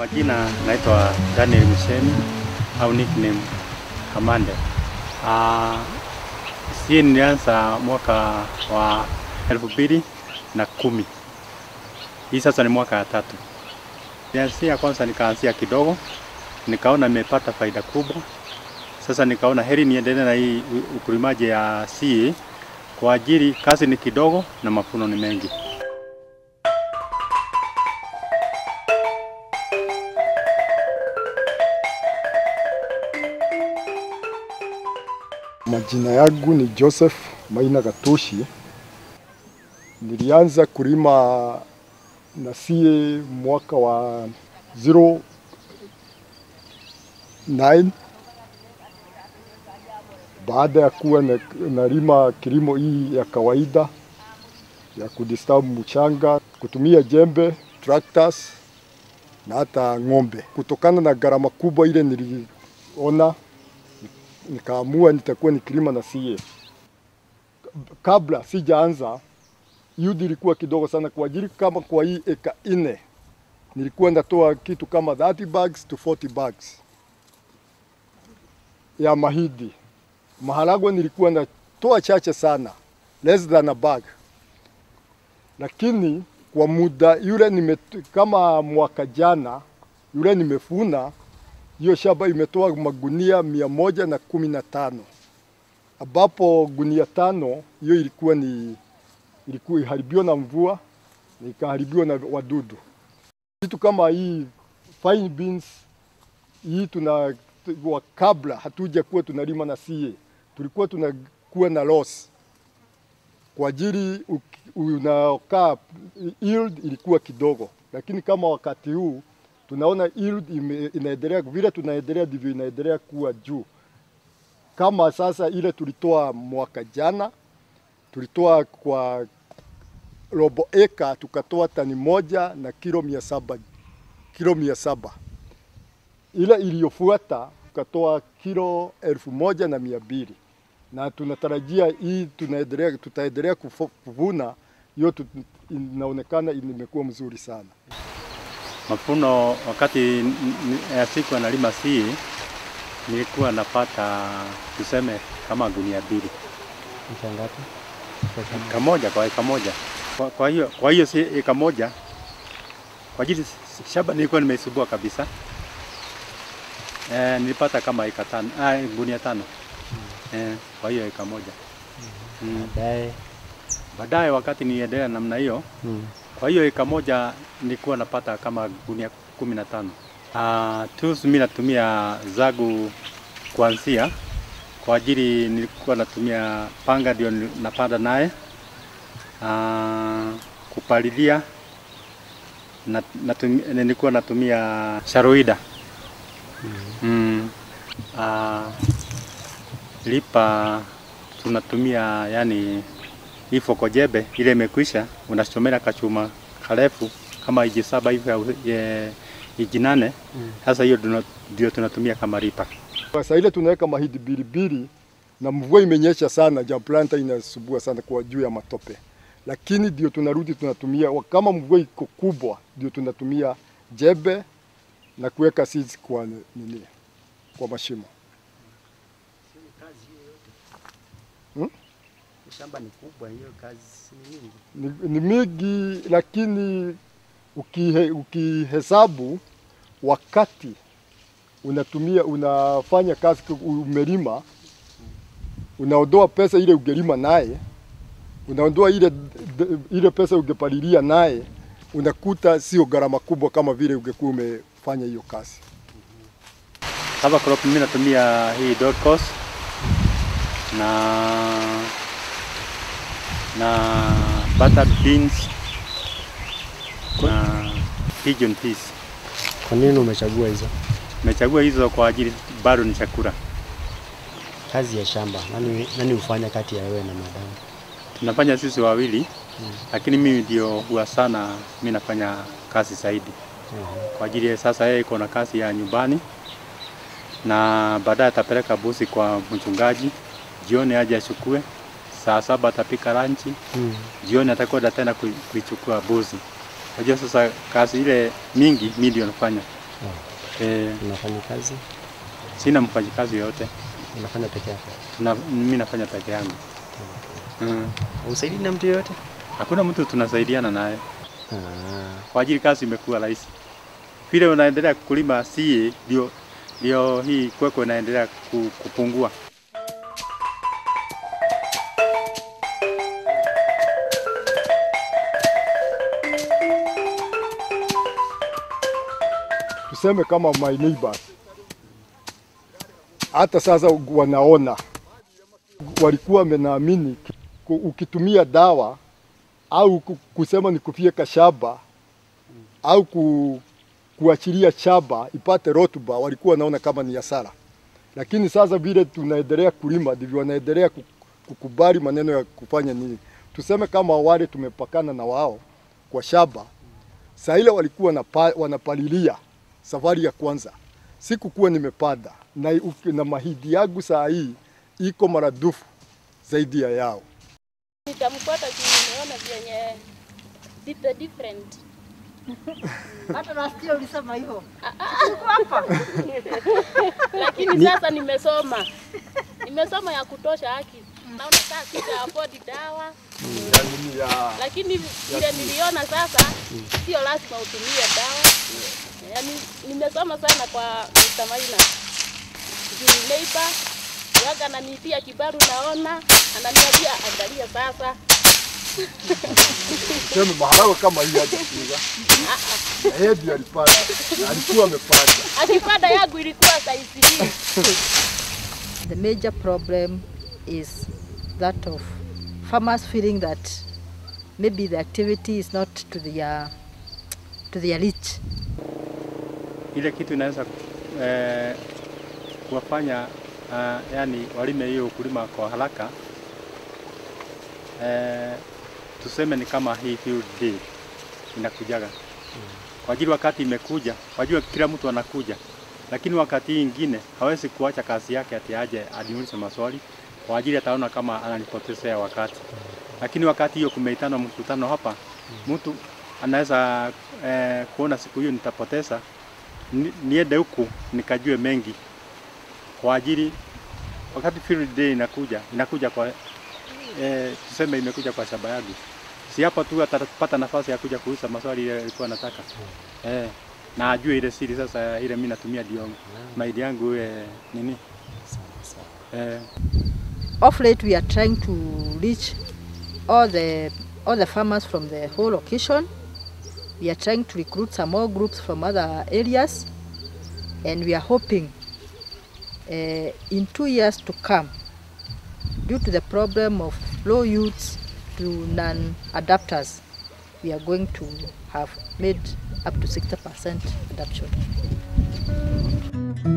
Majina naitwa Daniel Misheni au nickname Kamande. Ah, sie nilianza mwaka wa elfu mbili na kumi. Hii sasa ni mwaka ya tatu. Nianzia kwanza, nikaanzia kidogo, nikaona nimepata faida kubwa. Sasa nikaona heri niendelee na hii u- ukulimaji ya CA kwa ajili kazi ni kidogo na mafuno ni mengi. Majina yangu ni Joseph Maina Gatushi. Nilianza kulima na sie mwaka wa 09 baada ya kuwa na- nalima kilimo hii ya kawaida ya kudistabu mchanga, kutumia jembe, tractors na hata ng'ombe. Kutokana na gharama kubwa ile niliona nikaamua nitakuwa nikilima na sie. Kabla sijaanza yudi ilikuwa kidogo sana kwa ajili kama kwa hii eka nne nilikuwa natoa kitu kama 30 bags to 40 bags ya mahidi. Maharagwe nilikuwa natoa chache sana, less than a bag, lakini kwa muda yule nime, kama mwaka jana yule nimefuna hiyo shamba imetoa magunia mia moja na kumi na tano ambapo gunia tano hiyo ilikuwa ni ilikuwa iharibiwa na mvua na ikaharibiwa na wadudu. Kitu kama hii fine beans hii tuna wa kabla hatuja kuwa tunalima na sie, tulikuwa tunakuwa na loss kwa ajili uki- unakaa yield ilikuwa kidogo, lakini kama wakati huu tunaona yield ime- inaendelea vile tunaendelea ndivyo inaendelea kuwa juu. Kama sasa ile tulitoa mwaka jana, tulitoa kwa robo eka tukatoa tani moja na kilo mia saba kilo mia saba ile iliyofuata tukatoa kilo elfu moja na mia mbili na tunatarajia hii tunaendelea tutaendelea kufo- kuvuna hiyo tu- inaonekana imekuwa mzuri sana. Mafuno wakati n- n- ya siku analima CA nilikuwa napata tuseme kama gunia mbili Mita ngapi? eka moja kwa eka moja. Kwa, kwa hiyo kwa hiyo si eka moja kwa ajili s- shamba nilikuwa nimeisubua kabisa. Eh, nilipata kama eka tano, ah, gunia tano. Eh, kwa hiyo eka moja. Mm. Baadaye Baadaye wakati niendelea namna hiyo mm. Kwa hiyo eka moja nilikuwa napata kama gunia kumi na tano. Uh, tools mimi natumia zagu kuanzia kwa ajili nilikuwa natumia panga ndio ni- napanda naye. Uh, kupalilia na, natumia, nilikuwa natumia sharoida mm. Uh, lipa tunatumia yani hii fokojebe ile imekwisha, unachomela kachuma karefu kama iji saba hivi au ye- iji nane. Sasa hiyo tuna- ndio tunatumia kama ripa. Sasa ile tunaweka mahindi bilibili na mvua imenyesha sana, ja planta inasubua sana kwa juu ya matope, lakini ndio tunarudi tunatumia wa- kama mvua iko kubwa, ndio tunatumia jembe na kuweka seeds kwa nini, kwa mashimo. Shamba ni kubwa, hiyo kazi si ni nyingi. ni, ni mingi lakini ukihe, ukihesabu wakati unatumia unafanya kazi ku- umelima, unaondoa pesa ile ungelima naye, unaondoa ile, d- ile pesa ungepalilia naye, unakuta sio gharama kubwa kama vile ungekuwa umefanya hiyo kazi. Cover crop mimi natumia hii Dorcos na na butter beans na pigeon peas. Kwa nini umechagua hizo? Nimechagua hizo kwa ajili bado ni chakula. Kazi ya shamba, nani, nani hufanya kati ya wewe na madamu? Tunafanya sisi wawili lakini mimi ndio huwa sana mimi nafanya kazi zaidi. kwa ajili ya sasa yeye iko na kazi ya nyumbani na baadaye atapeleka busi kwa mchungaji, jioni aje achukue, saa saba atapika lanchi, Mm. jioni atakwenda tena kui- kuichukua buzi. Unajua sasa kazi ile mingi mimi ndio nafanya. Eh, Unafanya kazi, sina mfanyikazi yoyote. unafanya peke yako. Tuna, mimi nafanya peke yangu. Mm. Usaidii na mtu yoyote? Hakuna mtu tunasaidiana naye. Ah, Kwa ajili kazi imekuwa rahisi. Vile unaendelea kulima sie ndio ndio hii kwekwe inaendelea ku- kupungua. tuseme kama my neighbors, hata sasa wanaona, walikuwa wamenaamini ku- ukitumia dawa au ku- kusema ni kufyeka shamba au ku, kuachilia shamba ipate rotuba, walikuwa wanaona kama ni hasara, lakini sasa vile tunaendelea kulima ndivyo wanaendelea ku- kukubali maneno ya kufanya nini. Tuseme kama wale tumepakana na wao kwa shamba, saa ile walikuwa wanapa, wanapalilia safari ya kwanza, sikukuwa nimepanda na, uki- na mahidi yangu saa hii iko maradufu zaidi ya yao. Nitamfuata juu nimeona vyenye di- the different. Hata nasikia ulisema hivyo. Lakini sasa nimesoma, nimesoma ya kutosha haki. Naona saa sita afford dawa, lakini vile niliona sasa sio lazima utumie dawa. Yaani nimesoma sana kwa Mr. Maina. Juu neighbor waga ananitia kibaru, naona ananiambia angalia sasa Tuseme maharagwe kama hii hajapiga na yeye ndiye alipanda, alikuwa amepanda. akipanda yangu ilikuwa saizi hii. The major problem is that of farmers feeling that maybe the activity is not to their to their reach. Ile kitu inaweza eh, kuwafanya uh, yani walime hiyo ukulima kwa haraka eh, tuseme ni kama hii field day inakujaga kwa ajili wakati imekuja, wajua kila mtu anakuja, lakini wakati hii ingine hawezi kuacha kazi yake ati aje aniulize maswali kwa ajili ataona kama ananipotezea wakati. Lakini wakati hiyo kumeitana mkutano hapa, mtu anaweza eh, kuona siku hiyo nitapoteza, ni- niende huku nikajue mengi kwa ajili wakati field day inakuja inakuja kwa eh, tuseme imekuja kwa shamba yangu, si hapa tu atapata nafasi ya kuja kuuliza maswali ile alikuwa anataka eh, na ajue ile siri sasa, ile mimi natumia ndio maidi yangu eh, nini eh, Of late, we are trying to reach all the all the farmers from the whole location. We are trying to recruit some more groups from other areas, and we are hoping uh, in two years to come, due to the problem of low yields to non-adapters, we are going to have made up to 60% adaptation.